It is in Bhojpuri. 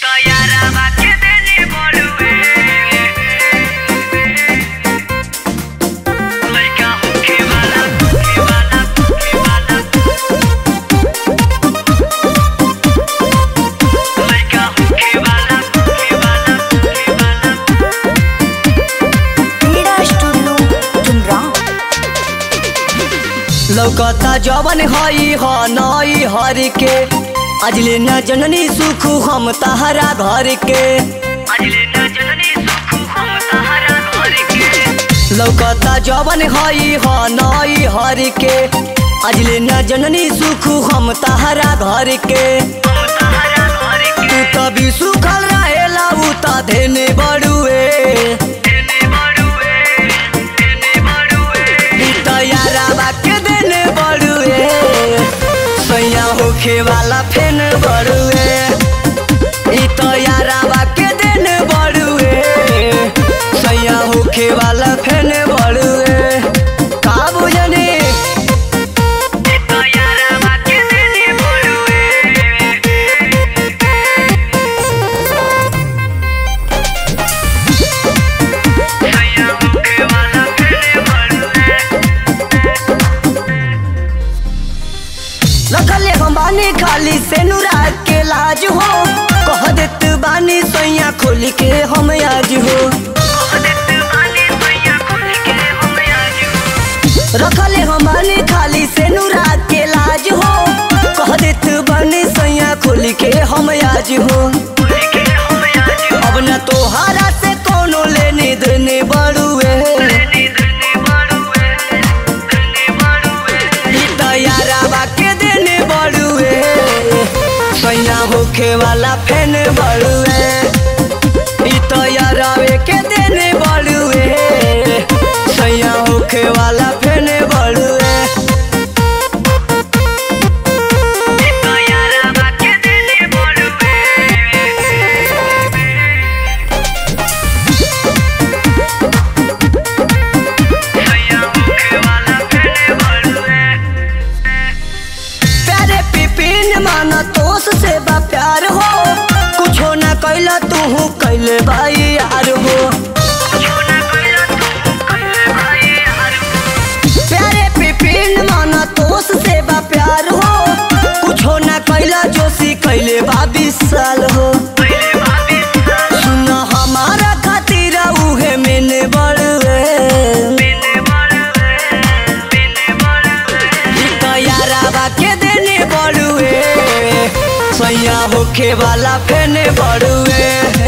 यारावा के देले बड़ुए लइका होखे वाला होखे वाला होखे वाला लइका होखे वाला होखे वाला होखे वाला क्रीडा स्टूडियो चुनराव लौकता जवन हई ह नई हर के अजले न जननी सुख हम तहरा घर के अजले न जननी सुख हम तहरा घर के लौकता जवन हई ह नई हर के अजले न जननी सुख हम तहरा घर के हम तहरा घर तू के तभी सुखल रहेला उ त धेने बड़ुए देने बड़ुए देने बड़ुए ई त याराबा के देने बड़ुए सैया होखे वाला फेन बड़ुए ई त याराबा के देने बड़ुए सैया होखे वाला फेन बड़ुए का बुझनी तो यारावा के देले बड़ुए सैया होखे वाला देले बड़ुए रखले हम बानी खाली से नुरा के लाज हो कह देत बानी सैया खोल के हम आज हो देत बानी सैया खोल के हम आज रखले हम बानी खाली से नुरा के लाज हो कह देत बानी सैया खोल के हम आज हो खोल के हम आज अब न तोहारा से कोनो लेने देने बड़ुए देने देने बड़ुए देने बड़ुए ई त याराबा के देने बड़ुए सैया होखे वाला फेन बड़ुए ई त यारावे के देने बड़ुए सैया होखे वाला फेन बड़ुए तो यारावा के देले बड़ुए सैया होखे वाला देले बड़ुए प्यारे पिपिन माना तोस से बा प्यार हो कुछो न कैला तू कैले भाई यार हो छोना कोइला तू कइले भाई यार प्यारे पिपिन माना तोस से बा प्यार हो कुछो न कैला जोशी कैले बा बीस साल हो पहले भाभी सुन हमारा खातिर उहे मेने बड़वे देने बड़ुए देने बड़ुए ई त याराबा के देने बड़ुए सैया होखे वाला फेने बड़ुए